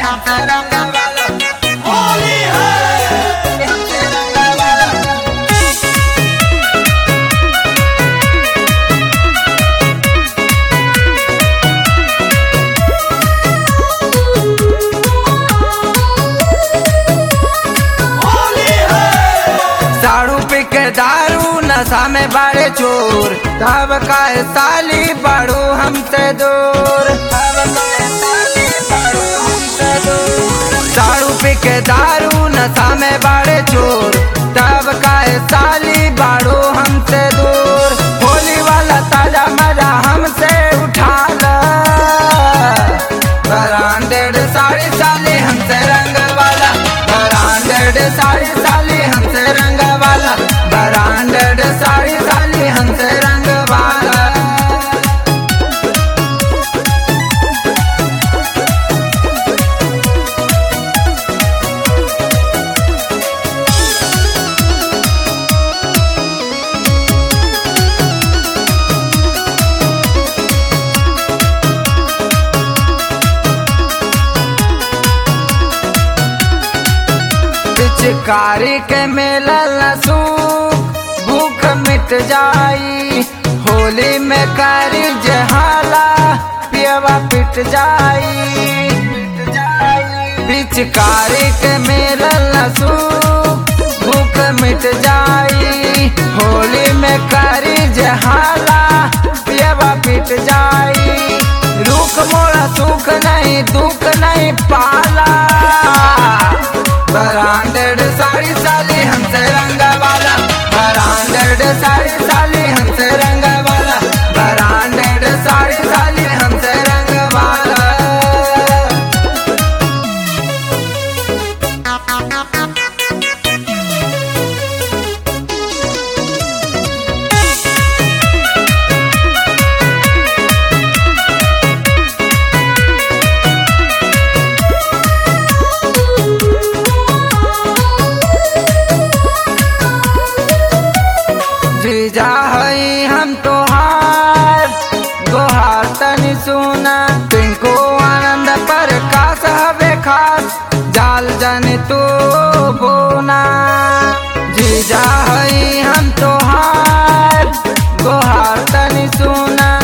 हमसे रंग वाला होली है हमसे रंग वाला साड़ू पे के दारू नशा में बाड़े चोर तब का साली बाड़ू हमसे दूर तब काहे साली बाड़ू हमसे दूर दारू पे के दारू नशा में बाड़े चोर तब का साली बाड़ू हमसे दूर होली वाला ताजा मजा हमसे उठा ला ब्रांडेड साड़ी साली हमसे रंग वाला ब्रांडेड साड़ी साली हमसे रंग वाला ब्रांडेड साड़ी साली हमसे रंग वाला पिचकारी के मेला लसूख भूख मिट जाई होली में करी जहाला पियवा पिट जाई पिचकारी के मेला लसूख भूख मिट जाई होली में करी जहाला पियवा पिट जाई रुख मोड़ा सुख नहीं दुख नहीं पाला ब्रांडेड साड़ी साली हमसे रंग वाला ब्रांडेड साड़ी साली हमसे रंग वाला ब्रांडेड साड़ी साली हमसे रंग वाला जीजा हई हम तोहार गोहार तनी सुना पिंको आनंद पर कास हवे खास जाल जन तू बोना जीजा हई हम तोहार गोहार तनी सुना